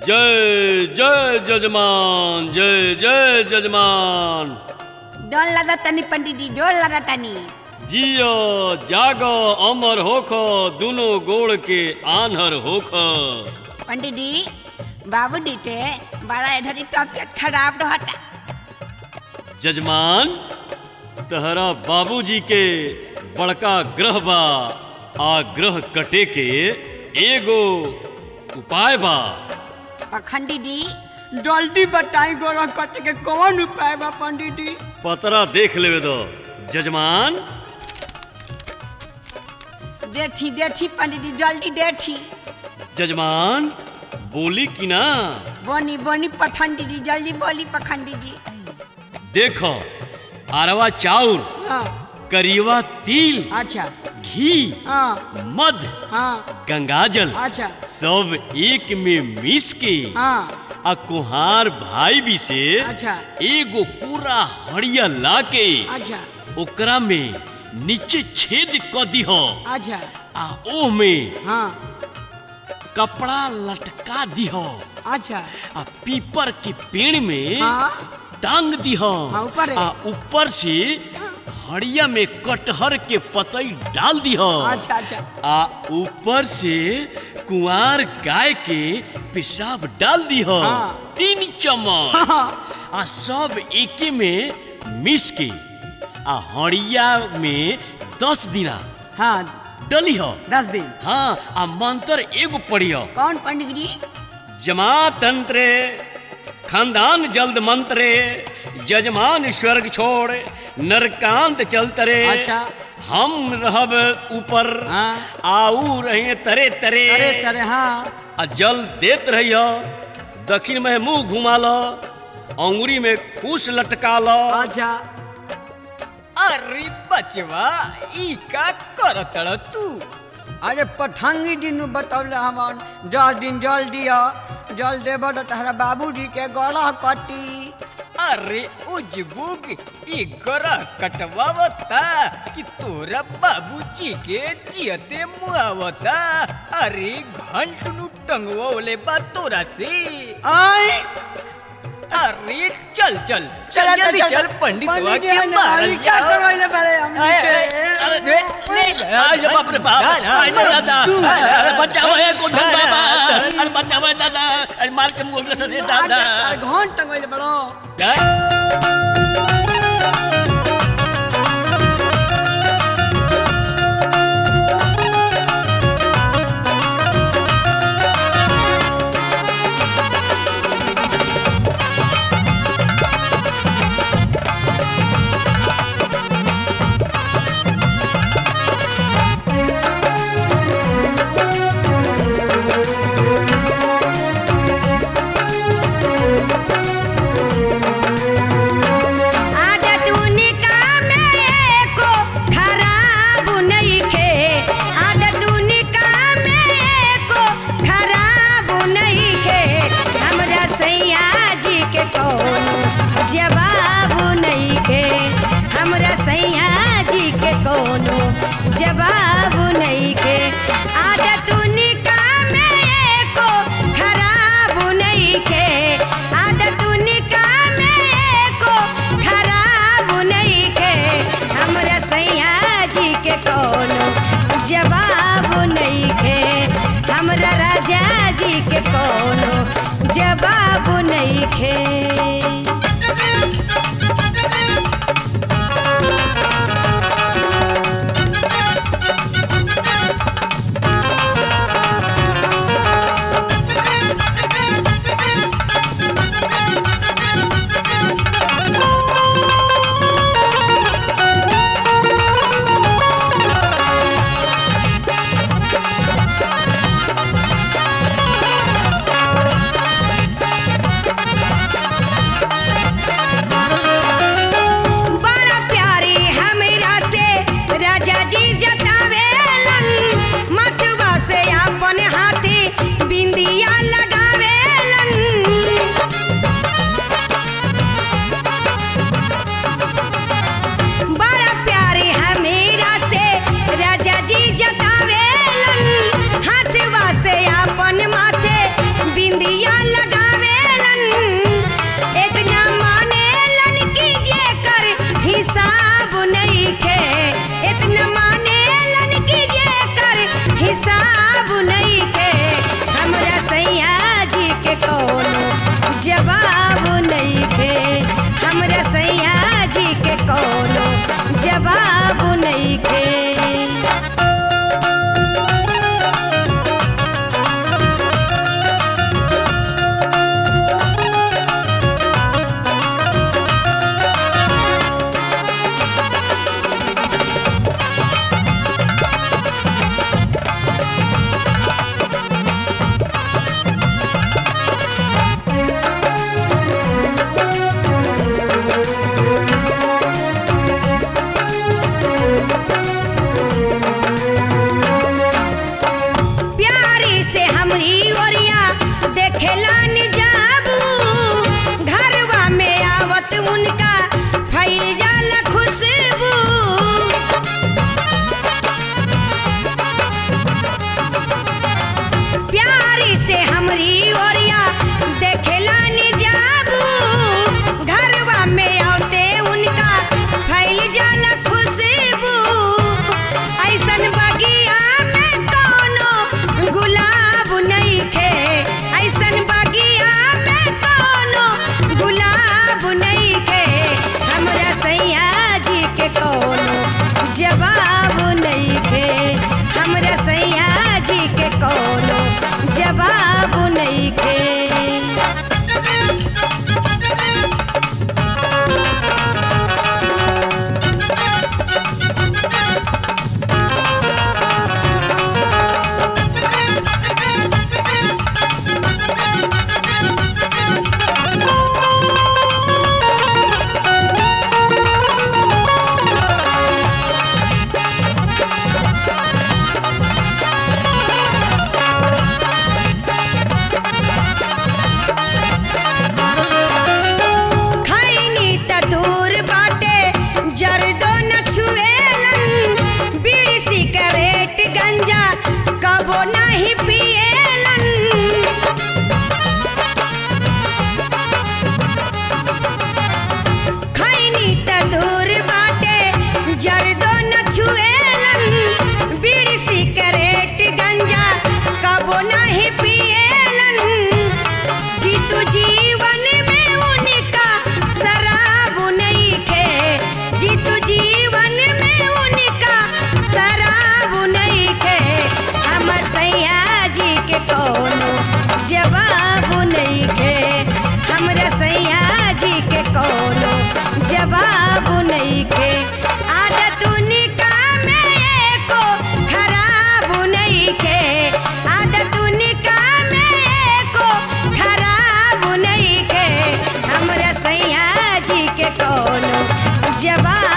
जय जय जजमान जय जय जजमान डोल लगा तनी पंडित जी डोल लगा तनी जियो जागो अमर होख दुनो गोड़ के आन्हर होख पंडित जी बाबू डीटे बड़ा इधर ही तबियत खराब रहता जजमान तहरा बाबूजी के बड़का ग्रह बा आ ग्रह कटे के एगो उपाय बा पखंडी जी जल्दी बताई गोरा कट के कौन उपाय बा पंडित जी पतरा देख लेवे दो जजमान देखी देखी पंडित जी जल्दी देखी जजमान बोली कि ना बोनी बोनी पखंडी जी जल्दी बोली पखंडी जी देखो अरवा चाउर हाँ करीवा तिल अच्छा घी हाँ मध हाँ गंगाजल अच्छा सब एक में मिस के हाँ आ कुहार भाई भी से अच्छा एगो पूरा हड़िया ला के अच्छा ओकरा में नीचे छेद क दिह अच्छा आ ओह में हाँ कपड़ा लटका दिह अच्छा आ पीपर के पेड़ में हाँ टांग दिह हाँ, ऊपर है। आ ऊपर से हड़िया में कटहर के पतई डाल दिह अच्छा अच्छा आ ऊपर से कुंवार गाय के पेशाब डाल दीह हाँ। तीन चम्मच हाँ आ सब एके में मिस के आ हड़िया में दस दिना हाँ डली ह दस दिन हाँ आ मंत्र एगो पढ़िय कौन पंडित जी जमा तंत्रे खानदान जल्द मंत्रे जजमान स्वर्ग छोड़ नरकांत चलतरे अच्छा। हम रहब ऊपर हाँ। आऊ रहे तरे तरे अरे करे हाँ आ जल देत रहिय दक्षिण में मुंह घुमा ल अंगुरी में कुश लटका ल अच्छा अरे बचवा ई का करतड़ तू अरे पठंगी दिन बतौले हमन दस दिन जल दिया जल देब तो तहरा बाबूजी के गला कटी अरे उजबुग ई गरा कटवावता कि तोरा बाबूजी के जियते मुआवता अरे घंटनु टंगवले बा तोरा से आई अरे चल चल चल जल्दी चल पंडित पंडित जी, के हमारे मारल क्या जाओ। करवाइले बारे हम आए, नीचे? आए, अरे, ले, ले, ले, आज बाप रे बाप डाल, आज डाल, दादा डाल, अरे बचाओ है को डाल, बाबा डाल, अरे बचाओ है दादा अरे मार के मुंह से अरे, दादा अरे, घंट टंगवाइले बड़ो डाल। आदत उनका में एको खराब नइखे आदत उनका में एको खराब नइखे हमरा सैया जी के कोनो जवाब नइखे हमरा सैया जी के कोनो जवाब नइखे आदत उनका में एको देखेलन जाबू घरवा में आवत उनका फैल जाला खुशबू प्यारी से हमरी ओरिया देखेला नि जाबू घरवा में आते उनका फैल जाला खुशबू ऐसन बगिया में कोनो गुलाब नहीं खे ऐसन बगिया में कोनो गुलाब नहीं खे हमरा सैया जी के कोनो जवाब नहीं खे हमरा सैया जी के कोनो जवाब नहीं खे खैनी त दूर बाटे जरदो न छुएलन बीड़ी सिगरेट गंजा कबो नहीं पिएलन खैनी त दूर बाटे जरदो न छुएलन बीड़ी सिगरेट गंजा कबो नहीं पिएलन जीतू जीवन में उनका शराब नहीं खे जीतू जीवन में उनका शराब नहीं खे हमर सैया जी के कोनो जवाब नहीं खे हमरा सैया जी के कोनो जवाब नहीं खे आदत उनका में एको खराब नहीं खे आदत उनका में एको खराब नहीं खे हमरा सैया जी के कोनो जवाब